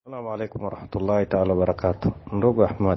Assalamu alaikum warahmatullahi taala wabarakatuh. Ndugu Ahmad,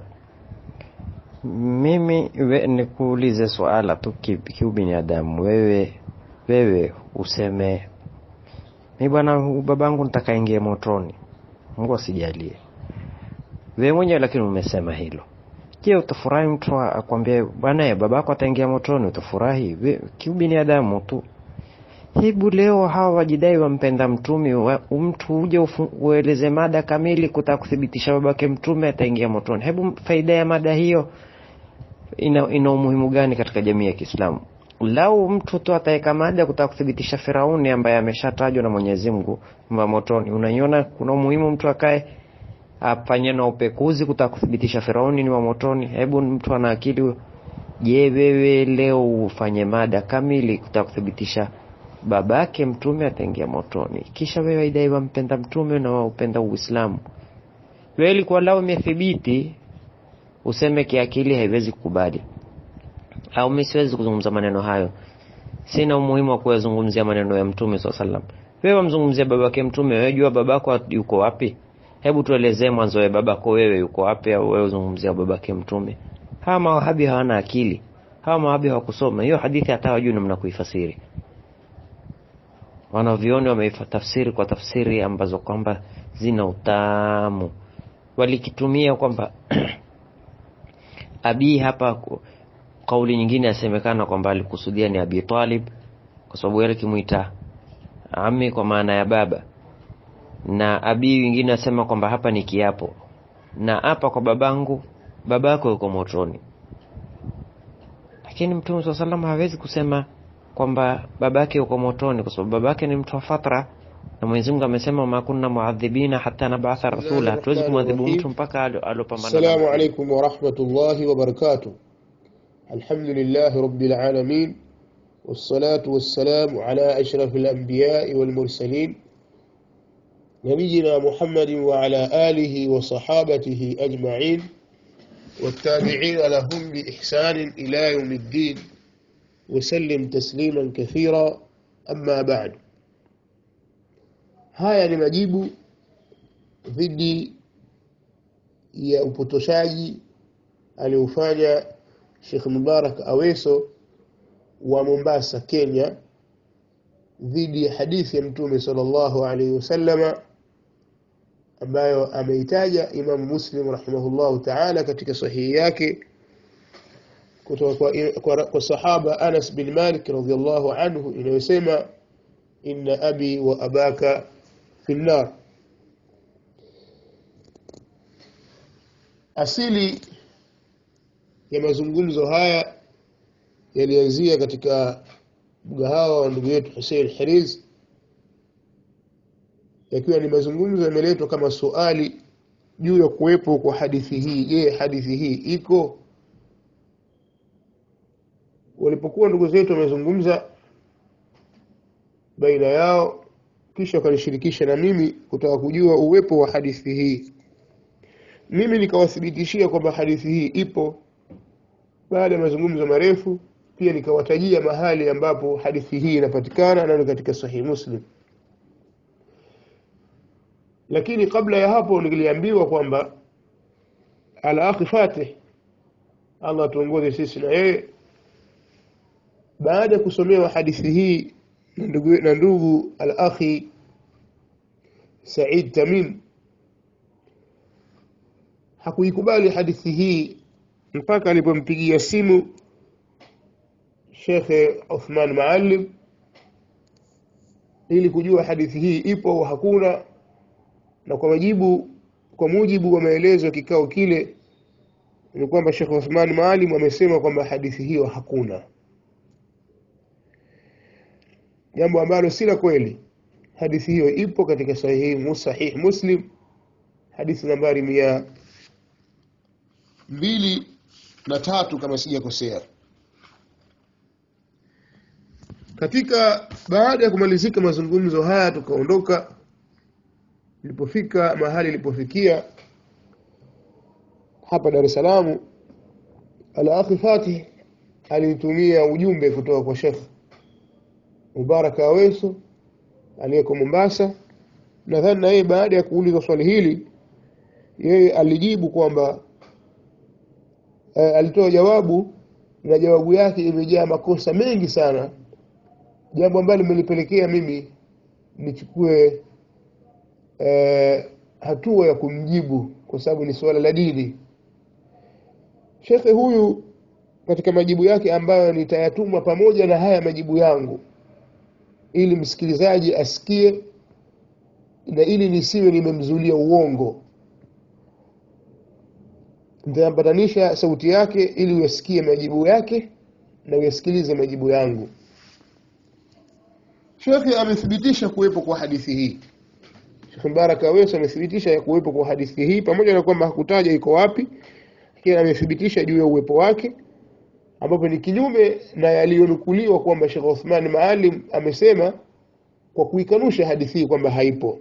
mimi we, nikuulize swala tu ki- kiubinadamu. Wewe wewe useme mi bwana, hu- babangu nitakaingia motoni, Mungu asijalie. Wewe mwenyewe lakini umesema hilo. Je, utafurahi mtu akwambia bwana, eh, babako ataingia motoni? Utafurahi? We- Kiubinadamu tu. Hebu leo hawa wajidai wampenda mtume wa, mtu uje ufu- ueleze mada kamili kutaka kuthibitisha babake mtume ataingia motoni. Hebu faida ya mada hiyo ina, ina umuhimu gani katika jamii ya Kiislamu? Lau mtu tu ataweka mada kutaka kuthibitisha Firauni ambaye ameshatajwa na Mwenyezi Mungu wa motoni, unaiona kuna umuhimu mtu akae afanye na upekuzi kutaka kuthibitisha Firauni ni wa motoni? Hebu mtu ana akili huyo. Je, wewe leo ufanye mada kamili kutaka kuthibitisha babake mtume ataingia motoni, kisha wewe waidai wampenda mtume na waupenda Uislamu? Wewe ilikuwa lao imethibiti useme kiakili haiwezi kukubali, au mimi siwezi kuzungumza maneno hayo, sina umuhimu wa kuyazungumzia maneno ya mtume swalla sallam. Wewe wamzungumzia babake mtume, wewe jua babako yuko wapi? Hebu tuelezee mwanzo wa babako wewe yuko wapi, au wewe uzungumzia babake mtume? Hawa mawahabi hawana akili, hawa mawahabi hawakusoma hiyo hadithi, hata hawajui namna kuifasiri. Wanavyoni wameitafsiri kwa tafsiri ambazo kwamba zina utamu, walikitumia kwamba Abi hapa ku- kauli nyingine yasemekana kwamba alikusudia ni Abi Talib kwa sababu yale kimuita ami kwa maana ya baba, na abi wengine asema kwamba hapa ni kiapo, na hapa kwa babangu, babako yuko motoni. Lakini Mtume swalla salam hawezi kusema kwamba babake yuko motoni, kwa sababu babake ni mtu wa fatra, na Mwenyezi Mungu amesema ma kunna muadhibina hatta nabatha rasula, hatuwezi kumwadhibu mtu mpaka alo- alopambana na السلام mtume. عليكم ورحمة الله وبركاته الحمد لله رب العالمين والصلاة والسلام على أشرف الأنبياء والمرسلين نبينا محمد وعلى آله وصحابته أجمعين والتابعين لهم بإحسان إلى يوم الدين وسلم تسليما كثيرا أما بعد haya ni majibu dhidi ya upotoshaji aliofanya Sheikh Mubarak Aweso wa Mombasa Kenya dhidi ya hadithi ya Mtume sallallahu alaihi wasallama ambayo ameitaja Imam Muslim rahimahullahu ta'ala katika sahihi yake kutoka kwa, kwa, kwa sahaba Anas bin Malik radhiyallahu anhu inayosema inna abi wa abaka fi nar asili ya mazungumzo haya yalianzia katika mgahawa wa ndugu yetu Hussein Hiriz yakiwa ni mazungumzo yameletwa kama suali juu ya kuwepo kwa hadithi hii je hadithi hii iko walipokuwa ndugu zetu wamezungumza baina yao kisha wakanishirikisha na mimi kutaka kujua uwepo wa hadithi hii mimi nikawathibitishia kwamba hadithi hii ipo baada ya mazungumzo marefu pia nikawatajia mahali ambapo hadithi hii inapatikana na ni katika sahihi muslim lakini kabla ya hapo niliambiwa kwamba al-akhi Fatih Allah tuongoze sisi na yeye baada ya kusomewa hadithi hii na ndugu, na ndugu al-akhi Said Tamim hakuikubali hadithi hii mpaka alipompigia simu Sheikh Uthman Maalim ili kujua hadithi hii ipo au hakuna na kwa majibu kwa mujibu wa maelezo ya kikao kile ni kwamba Sheikh Uthman Maalim amesema kwamba hadithi hiyo hakuna jambo ambalo si la kweli hadithi hiyo ipo katika sahihi musahih Muslim hadithi nambari mia mbili na tatu kama sijakosea katika baada ya kumalizika mazungumzo haya tukaondoka ilipofika mahali ilipofikia hapa Dar es Salaam al-akhi Fatih alinitumia ujumbe kutoka kwa Sheikh Mubarak Aweso aliyeko Mombasa nadhani na yeye baada ya kuuliza swali hili yeye alijibu kwamba eh, alitoa jawabu na jawabu yake imejaa makosa mengi sana jambo ambalo limenipelekea mimi nichukue eh, hatua ya kumjibu kwa sababu ni suala la dini shekhe huyu katika majibu yake ambayo nitayatuma pamoja na haya majibu yangu ili msikilizaji asikie na ili nisiwe nimemzulia uongo nitayambatanisha sauti yake ili uyasikie majibu yake na uyasikilize majibu yangu shekhe amethibitisha kuwepo kwa hadithi hii shekhe mbaraka aweso amethibitisha ya kuwepo kwa hadithi hii pamoja na kwamba hakutaja iko wapi lakini amethibitisha juu ya uwepo wake ambapo ni kinyume na yaliyonukuliwa kwamba shekh uthman maalim amesema kwa kuikanusha hadithi hii kwamba haipo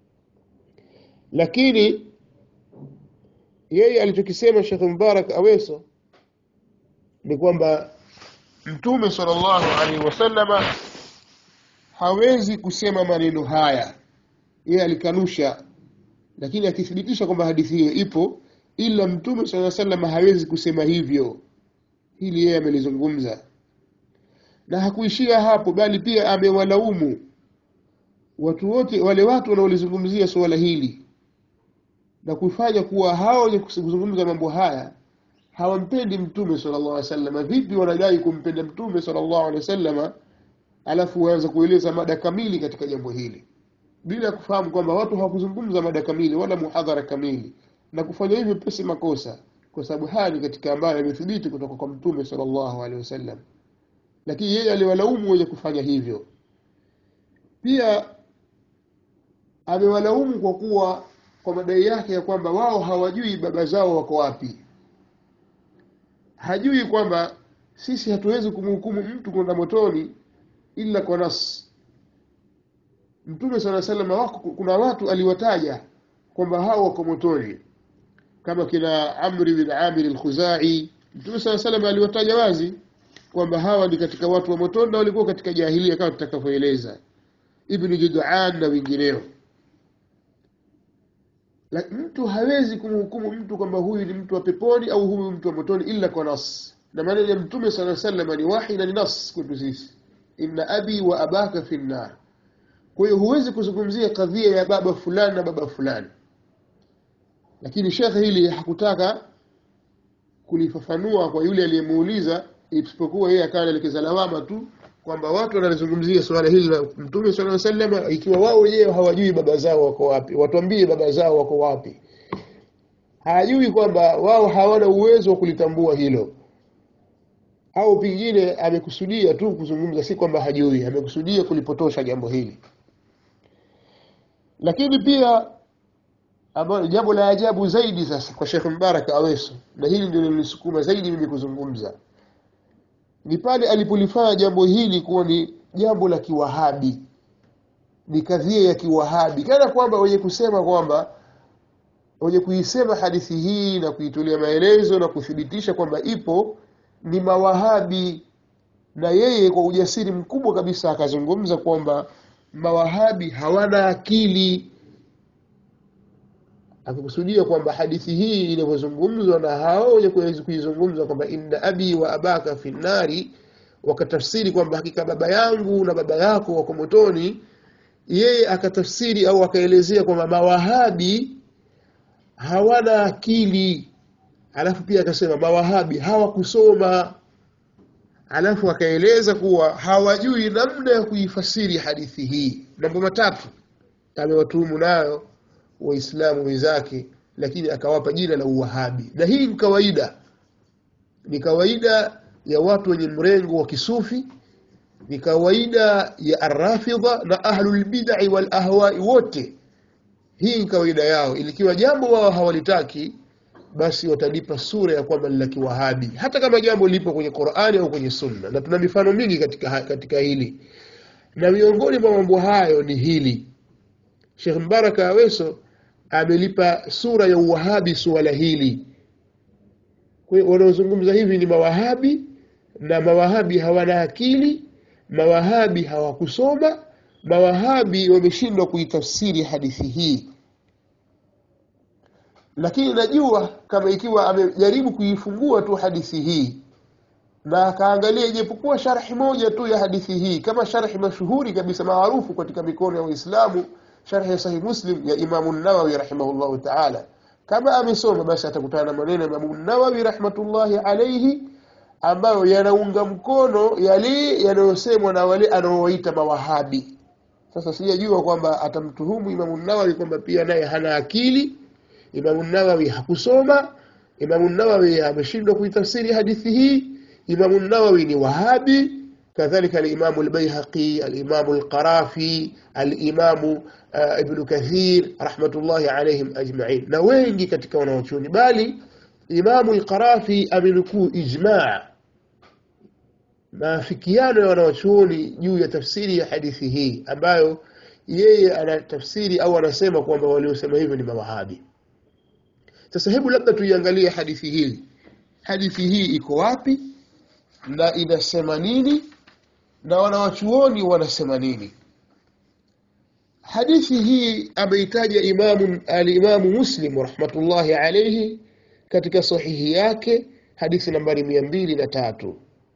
lakini yeye alichokisema shekh mubarak aweso ni kwamba mtume sallallahu alaihi wasallama hawezi kusema maneno haya yeye alikanusha lakini akithibitisha kwamba hadithi hiyo ipo ila mtume saa sallam hawezi kusema hivyo hili yeye amelizungumza na hakuishia hapo bali pia amewalaumu watu wote wale watu wanaolizungumzia suala hili na kufanya kuwa hao wenye kuzungumza mambo haya hawampendi mtume sallallahu alaihi wasallam vipi wanadai kumpenda mtume sallallahu alaihi wasallam alafu waanza kueleza mada kamili katika jambo hili bila kufahamu kwamba watu hawakuzungumza mada kamili wala muhadhara kamili na kufanya hivyo pesi makosa kwa sababu haya ni katika ambayo yamethibiti kutoka kwa mtume sallallahu alaihi wasallam lakini yeye aliwalaumu wenye kufanya hivyo pia amewalaumu kwa kuwa kwa madai yake ya kwamba wao hawajui baba zao wako wapi hajui kwamba sisi hatuwezi kumhukumu mtu kwenda motoni ila kwa nas mtume sala salama wako kuna watu aliwataja kwamba hao wako motoni kama kina amri bin amir al-khuzai mtume sala salama aliwataja wazi kwamba hawa ni katika watu wa motoni na walikuwa katika jahilia kama tutakavyoeleza ibnu judan na wengineo la mtu hawezi kumhukumu mtu kwamba huyu ni mtu wa peponi au huyu mtu wa motoni illa kwa nas na maneno ya mtume sala salama ni wahi na ni nas kwetu sisi inna abi wa abaka fi nnar kwa hiyo huwezi kuzungumzia kadhia ya baba fulani na baba fulani lakini shekhe hili hakutaka kulifafanua kwa yule aliyemuuliza isipokuwa yeye akawa anaelekeza lawama tu kwamba watu wanalizungumzia suala hili la mtume sala salama ikiwa wao wenyewe hawajui baba zao wako wapi watuambie baba zao wako wapi hajui kwamba wao hawana uwezo wa kulitambua hilo au pengine amekusudia tu kuzungumza si kwamba hajui amekusudia kulipotosha jambo hili lakini pia ambalo jambo la ajabu zaidi sasa kwa Sheikh Mbarak Aweso na hili ndio lilisukuma zaidi mimi kuzungumza ni pale alipolifanya jambo hili kuwa ni jambo la kiwahabi ni kadhia ya kiwahabi kana kwamba wenye kusema kwamba wenye kuisema hadithi hii na kuitolea maelezo na kuthibitisha kwamba ipo ni mawahabi na yeye kwa ujasiri mkubwa kabisa akazungumza kwamba mawahabi hawana akili akikusudia kwamba hadithi hii inavyozungumzwa na hao wenye kuizungumza kwamba inna abi wa abaka fi nnari wakatafsiri kwamba hakika baba yangu na baba yako wako motoni yeye akatafsiri au akaelezea kwamba mawahabi hawana akili alafu pia akasema mawahabi hawakusoma alafu akaeleza kuwa hawajui namna ya kuifasiri hadithi hii mambo matatu amewatuhumu nayo waislamu wenzake lakini akawapa jina la uwahabi na hii ni kawaida ni kawaida ya watu wenye mrengo wa kisufi ni kawaida ya arrafidha na ahlulbidai walahwai wote hii ni kawaida yao ilikiwa jambo wao hawalitaki basi watalipa sura ya kwamba ni la kiwahabi hata kama jambo lipo kwenye qurani au kwenye sunna na tuna mifano mingi katika, katika hili na miongoni mwa mambo hayo ni hili shekh mbaraka aweso amelipa sura ya uwahabi suala hili wanaozungumza hivi ni mawahabi na mawahabi hawana akili mawahabi hawakusoma mawahabi wameshindwa kuitafsiri hadithi hii lakini najua kama ikiwa amejaribu kuifungua tu hadithi hii na akaangalia ijapokuwa sharhi moja tu ya hadithi hii kama sharhi mashuhuri kabisa maarufu katika mikono ya Waislamu sharhi ya Sahih Muslim ya Imamu Nawawi rahimahullahu ta'ala kama amesoma basi atakutana na maneno ya Imamu Nawawi rahmatullahi alayhi ambayo yanaunga mkono yale yanayosemwa na wale anaowaita mawahabi sasa sijajua kwamba atamtuhumu Imamu Nawawi kwamba pia naye hana akili Imamu Nawawi hakusoma Imamu Nawawi ameshindwa kuitafsiri hadithi hii Imamu Nawawi ni Wahabi kadhalika al-Imamu al-Baihaqi al-Imamu al-Qarafi al-Imamu uh, Ibn Kathir rahmatullahi alayhim ajma'in na wengi katika wanaochuoni bali Imamu al-Qarafi amenukuu ijma' maafikiano ya wanaochuoni juu ya tafsiri ya hadithi hii ambayo yeye anatafsiri au anasema kwamba waliosema hivyo ni mawahabi sasa hebu labda tuiangalie hadithi hii hadithi hii iko wapi na inasema nini na wanawachuoni wanasema nini hadithi hii ameitaja imamu alimamu muslim rahmatullahi alayhi katika sahihi yake hadithi nambari mia mbili na tatu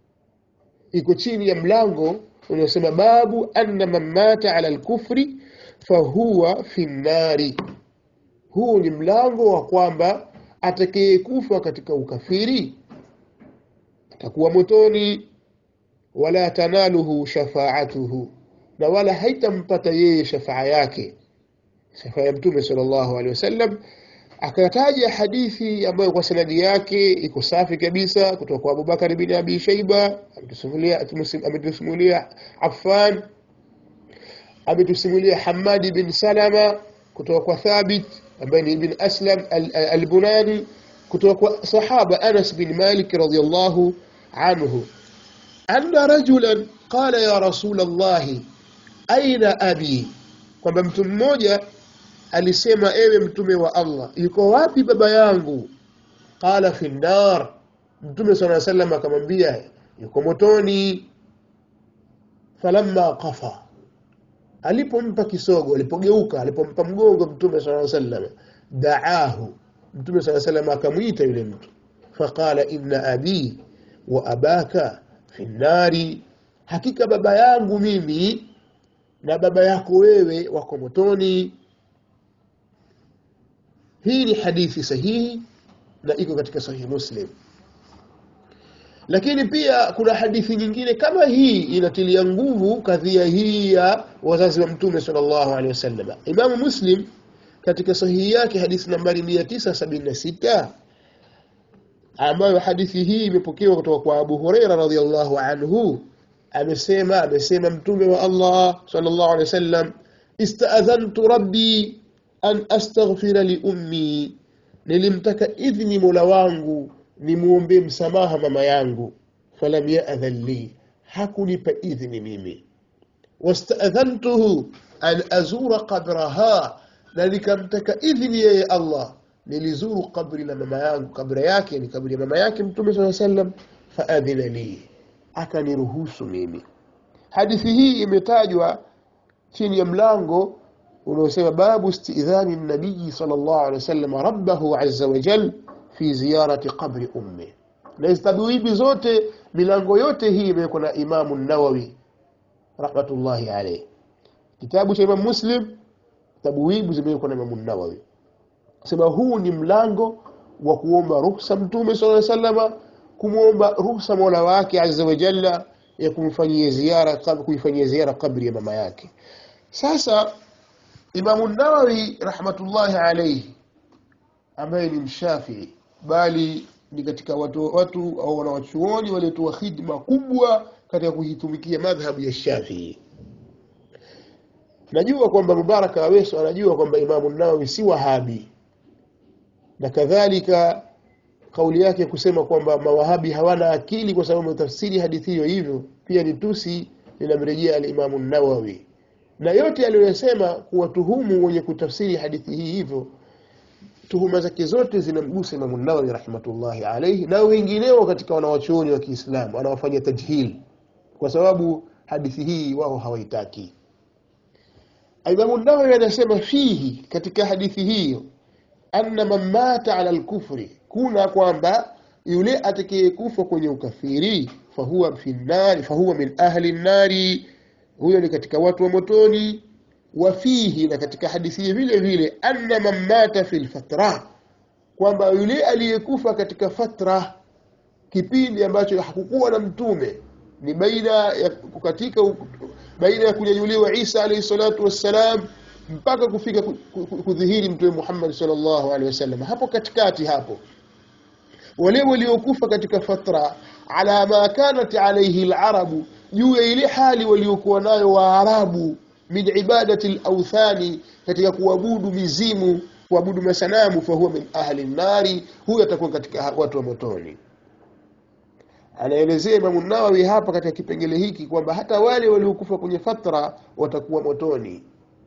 iko chini ya mlango unaosema babu anna man mata ala lkufri fahuwa fi nnari huu ni mlango wa kwamba atakayekufa katika ukafiri atakuwa motoni wala tanaluhu shafaatuhu na wala haitampata yeye shafaa yake shafaa ya mtume sallallahu alaihi wasallam akataja hadithi ambayo kwa sanadi yake iko safi kabisa kutoka kwa Abubakar bin Abi Shaiba ametusimulia Affan ametusimulia Hamadi bin Salama kutoka kwa Thabit ambaye ni ibn Aslam al-Bunani kutoka kwa sahaba Anas bin Malik radhiyallahu anhu anna rajulan qala ya rasul Allah aina abi kwamba mtu mmoja alisema ewe mtume wa Allah yuko wapi baba yangu qala fi nar mtume sallallahu alayhi wasallam akamwambia yuko motoni falamma qafa alipompa kisogo alipogeuka alipompa mgongo mtume sallallahu alayhi wasallam daahu mtume sallallahu alayhi wasallam akamwita yule mtu faqala inna abi wa abaka fi nari hakika baba yangu mimi na baba yako wewe wako motoni hii ni hadithi sahihi na iko katika sahihi muslim lakini pia kuna hadithi nyingine kama hii inatilia nguvu kadhia hii ya wazazi wa mtume sallallahu alaihi wasallam imamu muslim katika sahihi yake hadithi nambari 976 ambayo hadithi hii imepokewa kutoka kwa Abu Huraira radhiallahu anhu amesema amesema mtume wa Allah sallallahu alaihi wasallam istaadhantu rabbi an astaghfira li ummi nilimtaka idhni mola wangu nimuombe msamaha mama yangu falam ya'dhan li hakunipa idhni mimi wastaadhantuhu an azura qabraha na nikamtaka idhni yeye Allah nilizuru kabri la mama yangu kabri yake ni kabri ya mama yake mtume swalla sallam faadhina li akaniruhusu mimi hadithi hii imetajwa chini ya mlango unaosema babu istidhani nabii sallallahu alaihi wasallam rabbahu azza wa jal fi ziyarati qabri ummi na tabwibi zote milango yote hii imewekwa na imamu nawawi rahmatullahi alayhi kitabu cha imam muslim tabwibu zimewekwa na imamu nawawi sema huu ni mlango wa kuomba ruhusa mtume sallallahu alaihi wasallam kumwomba ruhusa mola wake azza wa jalla ya kumfanyia ziara kuifanyia ziara kabri ya mama yake sasa imamu nawawi rahmatullahi alayhi ambaye ni mshafii bali ni katika watu watu au wanawachuoni waliotoa khidma kubwa katika kuitumikia madhhabu ya Shafii najua kwamba Mubaraka Aweso anajua kwamba Imamu Nawawi si Wahabi na kadhalika kauli yake kusema kwamba mawahabi hawana akili kwa sababu tafsiri hadithi hiyo hivyo pia ni tusi linamrejea al-Imamu Nawawi na yote aliyosema kuwatuhumu wenye kutafsiri hadithi hii hivyo tuhuma zake zote zinamgusa Imamu Nawawi rahmatullahi alayhi na wengineo katika wanawachuoni wa Kiislamu anawafanyia tajhil kwa sababu hadithi hii wao hawaitaki Imamu Nawawi anasema fihi katika hadithi hiyo anna man mata ala lkufri kuna kwamba yule atakayekufa kwenye ukafiri fahuwa fi nnari fahuwa min ahli nnari huyo ni katika watu wa motoni wafihi na katika hadithi hii vile vile anna man mata fi lfatra kwamba yule aliyekufa katika fatra kipindi ambacho hakukuwa na mtume ni baina ya kukatika baina ya kunyanyuliwa Isa alayhi salatu wassalam mpaka kufika ku- ku- kudhihiri mtume Muhammad sallallahu alaihi wasallam hapo katikati hapo wale waliokufa katika fatra ala ma kanat alayhi alarabu juu ya ile hali waliokuwa nayo waarabu min ibadati alawthani katika kuabudu mizimu kuabudu masanamu fahuwa min ahli nnari huyo atakuwa katika watu wa motoni anaelezea Imamu Nawawi hapa katika kipengele hiki kwamba hata wale waliokufa kwenye fatra watakuwa motoni.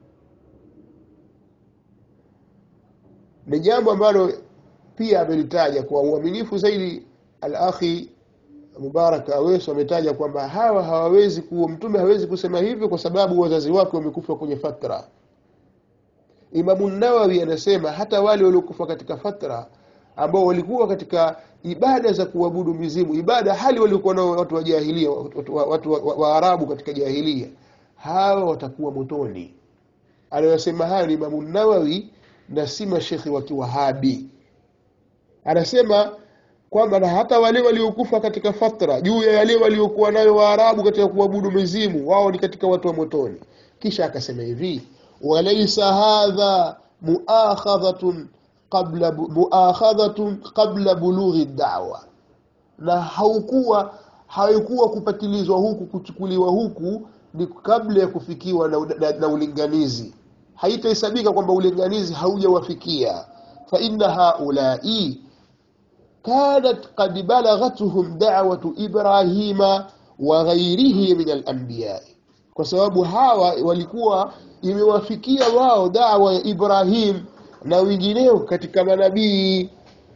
Ni jambo ambalo pia amelitaja kwa uaminifu zaidi. Al-akhi Mubarak Aweso ametaja kwamba hawa hawawezi kuwa, mtume hawezi kusema hivyo kwa sababu wazazi wake wamekufa kwenye fatra. Imamu Nawawi anasema hata wale waliokufa katika fatra ambao walikuwa katika ibada za kuabudu mizimu, ibada hali walikuwa nao watu wa jahilia, watu wa, watu wa, wa, Waarabu katika jahilia, hawa watakuwa motoni. Anayosema hayo ni Imamu Nawawi na si mashekhi wa Kiwahabi. Anasema kwamba na hata wale waliokufa katika fatra juu ya yale waliokuwa nayo Waarabu katika kuabudu mizimu, wao ni katika watu wa motoni. Kisha akasema hivi, walaisa hadha muakhadhatun qabla bu- muakhadhatun qabla bulughi da'wa, na haukuwa haikuwa kupatilizwa huku kuchukuliwa huku ni kabla ya kufikiwa na, na, na ulinganizi. Haitahesabika kwamba ulinganizi haujawafikia. fa inna haulai kanat qad balaghathum da'watu Ibrahima wa ghairihi min al-anbiya'i, kwa sababu hawa walikuwa imewafikia wao dawa ya Ibrahim na wengineo katika manabii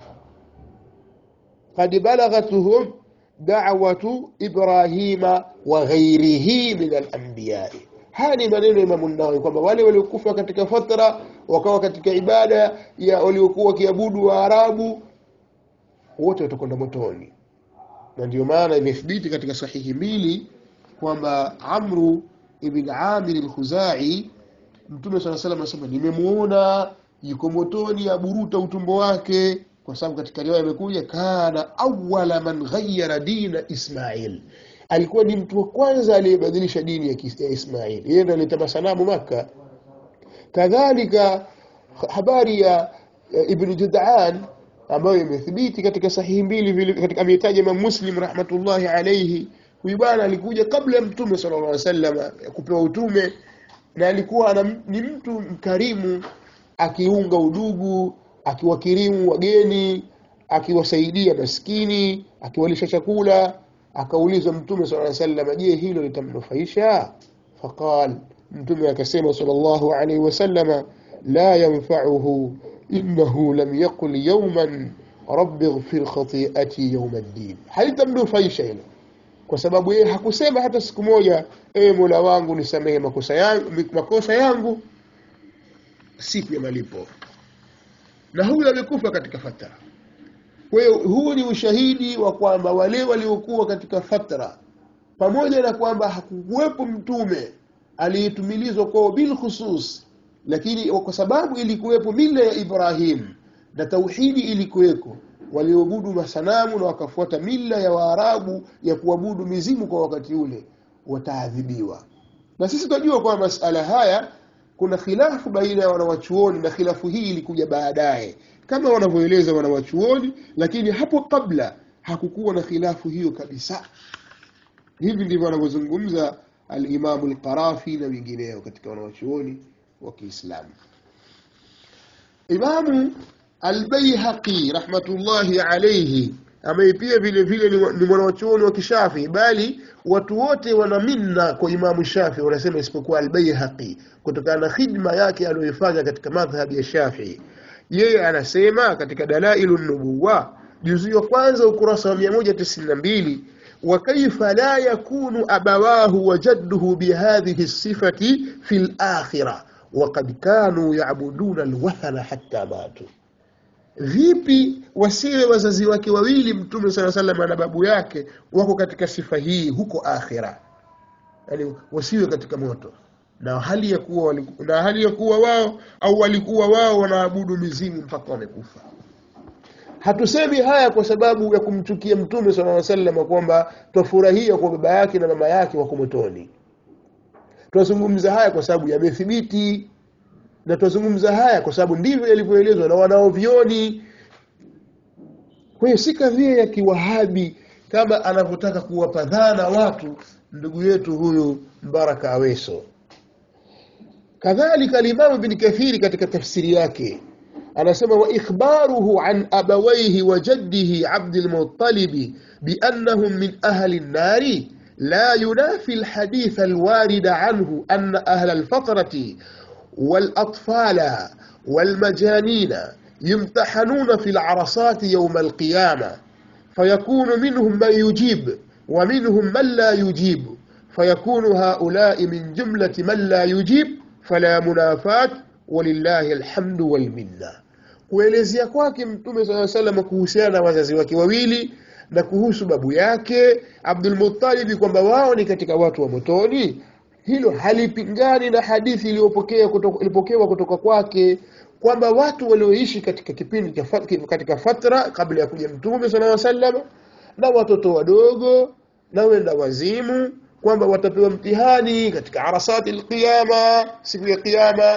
qad balaghathum da'watu Ibrahima wa ghairihi min al-anbiya'i. Haya ni maneno ya Imamu Nawawi kwamba wale waliokufa katika fatra wakawa katika ibada ya waliokuwa wakiabudu Waarabu wote watakwenda motoni, na ndio maana imethibiti katika sahihi mbili kwamba Amru ibn Amir al-Khuzai Mtume swalla salam anasema nimemuona yuko motoni aburuta utumbo wake, kwa sababu katika riwaya imekuja kana awwala man ghayyara dina Ismail, alikuwa ni mtu wa kwanza aliyebadilisha dini ya Kis- ya Ismail. Yeye ndo alileta masanamu Makka. Kadhalika habari ya ya Ibn Jud'an ambayo imethibiti katika sahihi mbili vile katika ametaja Imam Muslim rahmatullahi alayhi. Huyu bwana alikuja kabla ya Mtume sallallahu alaihi wasallam ya kupewa utume na alikuwa ana, ni mtu mkarimu akiunga udugu, akiwakirimu wageni, akiwasaidia maskini, akiwalisha chakula. Akaulizwa Mtume sallallahu alaihi wasallam, je, hilo litamnufaisha? Faqal, Mtume akasema sallallahu alaihi wasallam, la yanfa'uhu innahu lam yaqul yawman rabbi ighfir khati'ati yawm ad-din, halitamnufaisha hilo kwa sababu yeye hakusema hata siku moja, ewe Mola wangu nisamehe makosa yangu, makosa yangu siku ya malipo. Na huyu amekufa katika fatra. Kwa hiyo huu ni ushahidi wa kwamba wale waliokuwa katika fatra, pamoja na kwamba hakukuwepo mtume aliyetumilizwa kwao bil khusus, lakini kwa sababu ilikuwepo mila ya Ibrahim na tauhidi ilikuweko, walioabudu masanamu na wakafuata mila ya Waarabu ya kuabudu mizimu kwa wakati ule, wataadhibiwa. Na sisi tunajua kwamba masala haya kuna khilafu baina ya wanawachuoni, na khilafu hii ilikuja baadaye kama wanavyoeleza wanawachuoni, lakini hapo kabla hakukuwa na khilafu hiyo kabisa. Hivi ndivyo wanavyozungumza al-Imamu al-Qarafi na wengineo katika wanawachuoni wa Kiislamu. Imamu Albayhaqi rahmatullahi alayhi ambaye pia vile vile ni, ni mwanachuoni wa kishafi bali watu wote wana minna kwa Imamu Shafi wanasema isipokuwa Albayhaqi kutokana na khidma yake aliyoifanya katika madhhabi ya Shafi. Yeye anasema katika Dalailu Nubuwa juzu ya kwanza ukurasa wa 192 wa kaifa la yakunu abawahu wa jadduhu bihadhihi sifati fi al-akhirah وقد كانوا يعبدون الوثن حتى ماتوا vipi wasiwe wazazi wake wawili mtume saa salam na babu yake wako katika sifa hii huko akhira yani wasiwe katika moto na hali ya kuwa waliku, na hali ya kuwa wao au walikuwa wao wanaabudu mizimu mpaka wamekufa hatusemi haya kwa sababu ya kumchukia mtume sala salam kwamba twafurahia kwa baba yake na mama yake wako motoni tunazungumza haya kwa sababu yamethibiti na tunazungumza haya kwa sababu ndivyo yalivyoelezwa na wanaovioni kwa hiyo si kadhia ya kiwahabi kama anavyotaka kuwapa dhana watu ndugu yetu huyu mbaraka aweso kadhalika alimamu bni kathiri katika tafsiri yake anasema wa ikhbaruhu an abawaihi wa jaddihi abdilmutalibi biannahum min ahli nnari لا ينافي الحديث الوارد عنه أن أهل الفترة والأطفال والمجانين يمتحنون في العرصات يوم القيامة فيكون منهم من يجيب ومنهم من لا يجيب فيكون هؤلاء من جملة من لا يجيب فلا منافاة ولله الحمد والمنة kuelezea kwake mtume saa salam kuhusiana na wazazi wake wawili na kuhusu babu yake abdulmutalibi kwamba wao ni katika watu wa motoni hilo halipingani na hadithi iliyopokea kutoka, ilipokewa kutoka kwake kwamba watu walioishi katika kipindi katika fatra kabla ya kuja mtume sala salam na watoto wadogo na wenda wazimu kwamba watapewa mtihani katika arasati lqiyama siku ya qiyama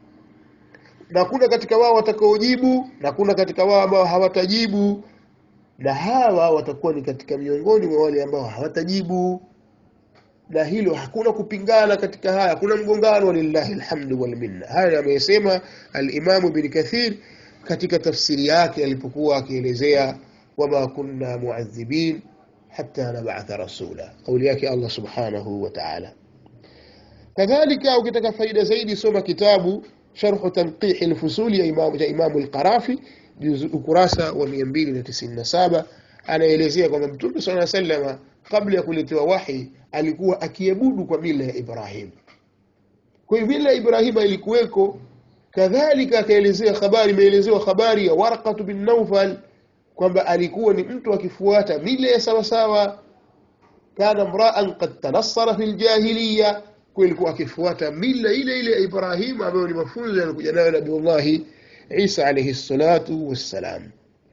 na kuna katika wao watakaojibu na kuna katika wao ambao hawatajibu na hawa watakuwa ni katika miongoni mwa wale ambao hawatajibu na hilo hakuna kupingana katika haya hakuna mgongano walillahi alhamdu walminna haya amesema alimamu bin kathir katika tafsiri yake alipokuwa akielezea wama kunna muadhibin hata nabatha rasula kauli yake allah subhanahu wa taala kadhalika ukitaka faida zaidi soma kitabu sharhu tanqihi lfusuli ya imamu, ya imamu lqarafi ukurasa wa 297 anaelezea kwamba mtume saa salama kabla ya kuletewa wahi alikuwa akiabudu kwa mila ya ibrahim kwa hiyo mila ya ibrahima ilikuweko kadhalika akaelezea habari imeelezewa habari ya warqatu bin naufal kwamba alikuwa ni mtu akifuata mila ya sawasawa kana mraan qad tanassara fi ljahiliya kulikuwa akifuata mila ile ile ya ibrahim ambayo ni mafunzo yalikuja nayo nabiullahi isa alaihi salatu wassalam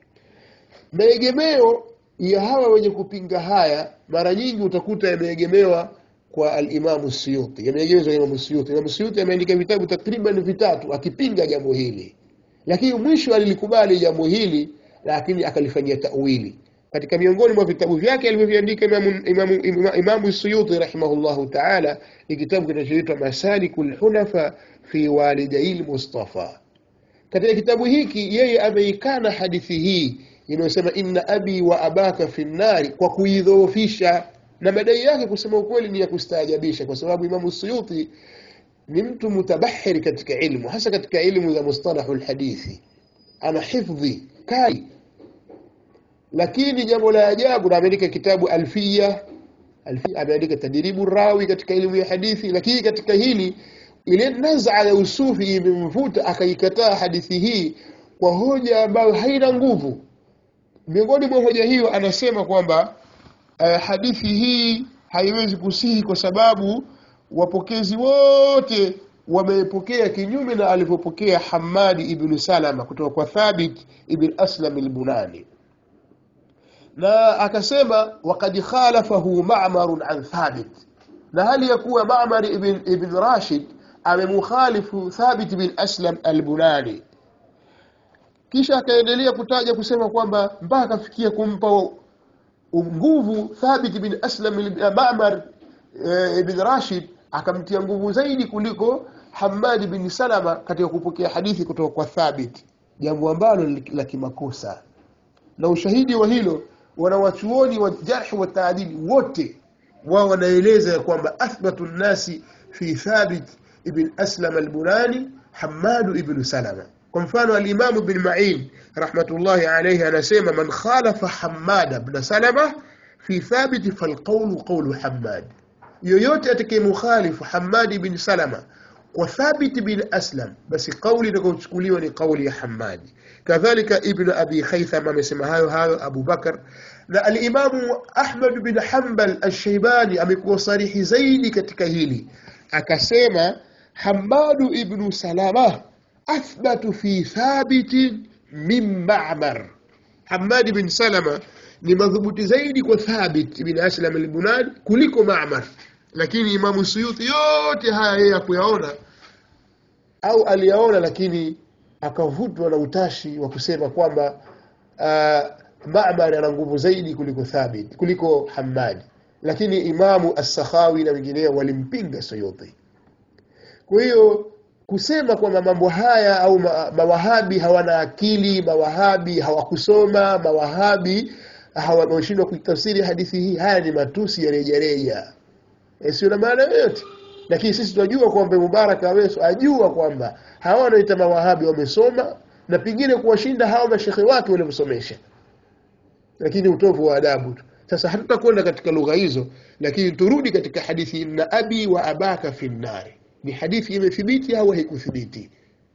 maegemeo ya hawa wenye kupinga haya mara nyingi utakuta yameegemewa kwa alimamu suyuti yameegemezwa imamu suyuti imamu suyuti ameandika vitabu takriban vitatu akipinga jambo hili lakini mwisho alilikubali jambo hili lakini akalifanyia tawili katika miongoni mwa vitabu vyake alivyoviandika imamu, imamu, imamu, imamu suyuti rahimahullahu taala ni kitabu kinachoitwa masaliku lhunafa fi walidai lmustafa katika kitabu hiki yeye ameikana hadithi hii inayosema inna abi wa abaka fi nnari kwa kuidhoofisha na madai yake kusema ukweli ni ya kustaajabisha kwa sababu imamu suyuti ni mtu mutabahiri katika ilmu hasa katika ilmu za mustalahu lhadithi ana hifdhi kali lakini jambo la ajabu na ameandika kitabu alfiya ameandika tadribu rawi katika elimu ya hadithi lakini katika hili ile naz'a ya usufi imemvuta akaikataa hadithi hii kwa hoja ambayo haina nguvu miongoni mwa hoja hiyo anasema kwamba uh, hadithi hii haiwezi kusihi kwa sababu wapokezi wote wamepokea kinyume na alivyopokea Hamadi ibn Salama kutoka kwa Thabit ibn Aslam al-Bunani na akasema waqad khalafahu Ma'mar an Thabit na hali ya kuwa Ma'mar ibn, ibn Rashid amemukhalifu Thabit bin Aslam al-Bunani kisha akaendelea kutaja kusema kwamba mpaka akafikia kumpa nguvu Thabit bin Aslam Ma'mar e, ibn Rashid akamtia nguvu zaidi kuliko Hamad bin Salama katika kupokea hadithi kutoka kwa Thabit jambo ambalo la kimakosa na ushahidi wa hilo wanawachuoni wa jarhi wa taadili wote wao wanaeleza ya kwamba athbatu nnasi fi Thabit ibn Aslam al-Bunani Hamad ibn Salama kwa mfano al-Imam ibn Ma'in rahmatullahi alayhi anasema man khalafa Hamad ibn Salama fi Thabit falqawlu qawlu Hamad yoyote atakayemukhalifu Hamad ibn Salama kwa Thabit bin Aslam basi kauli itakayochukuliwa ni kauli ya Hamadi kadhalika Ibn Abi Khaytham amesema hayo hayo Abu Bakar na al-Imamu Ahmad bin Hanbal al-Shaybani amekuwa sarihi zaidi katika hili akasema Hamadu ibn Salama athbatu fi Thabit min Ma'mar Hamad bin Salama ni madhubuti zaidi kwa Thabit ibn Aslam al-Bunani kuliko Ma'mar lakini Imamu Suyuti yote haya yeye hakuyaona au aliyaona lakini akavutwa na utashi wa kusema kwamba uh, Ma'mar ana nguvu zaidi kuliko Thabit kuliko Hamad lakini Imamu As-Sakhawi na wengineo walimpinga Suyuti kwa hiyo kusema kwamba mambo haya au ma, mawahabi hawana akili mawahabi hawakusoma mawahabi hawashindwa kuitafsiri hadithi hii haya ni matusi ya rejareja e, sio na maana yoyote lakini sisi tunajua kwamba Mubarak Aweso ajua kwamba hawa wanaita mawahabi wamesoma na pengine kuwashinda hawa mashekhe wake waliomsomesha lakini utovu wa adabu tu sasa hatutakwenda katika lugha hizo lakini turudi katika hadithi na abi wa abaka fi nnari ni hadithi imethibiti au haikuthibiti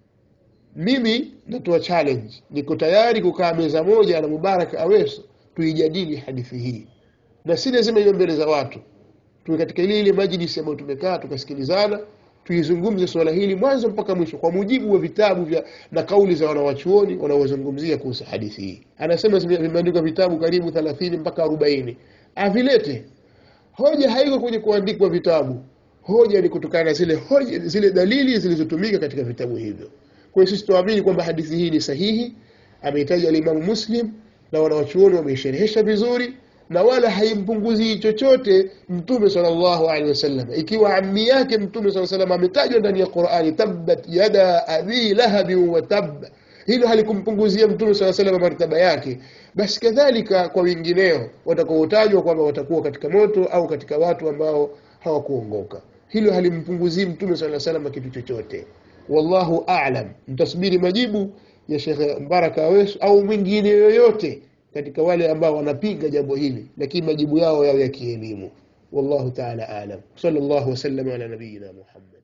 mimi natoa challenge niko tayari kukaa meza moja na Mubarak Aweso tuijadili hadithi hii na si lazima iwe mbele za watu tuwe katika ile ile majlisi ambayo tumekaa tukasikilizana tuizungumze swala hili mwanzo mpaka mwisho kwa mujibu wa vitabu vya na kauli za wanawachuoni wanaozungumzia kuhusu hadithi hii anasema vimeandikwa vitabu karibu 30 mpaka 40 avilete hoja haiko kwenye kuandikwa vitabu hoja ni kutokana na zile hoja zile dalili zilizotumika katika vitabu hivyo kwa hiyo sisi tuamini kwamba hadithi hii ni sahihi ameitaja alimamu Muslim na wanawachuoni wameisherehesha vizuri na wala haimpunguzii chochote mtume sallallahu alaihi wasallam ikiwa ammi yake mtume sallallahu alaihi wasallam ametajwa ndani ya Qur'ani tabbat yada abi lahab wa tab hilo halikumpunguzia mtume sallallahu alaihi wasallam martaba yake basi kadhalika kwa wengineo watakaotajwa kwamba watakuwa katika moto au katika watu ambao hawakuongoka hilo halimpunguzii mtume sallallahu alaihi wasallam kitu chochote wallahu a'lam mtasubiri majibu ya Sheikh Mbaraka Aweso au mwingine yoyote katika wale ambao wanapinga jambo hili lakini majibu yao yao ya kielimu wallahu ta'ala a'lam sallallahu wasallam ala nabiyyina muhammad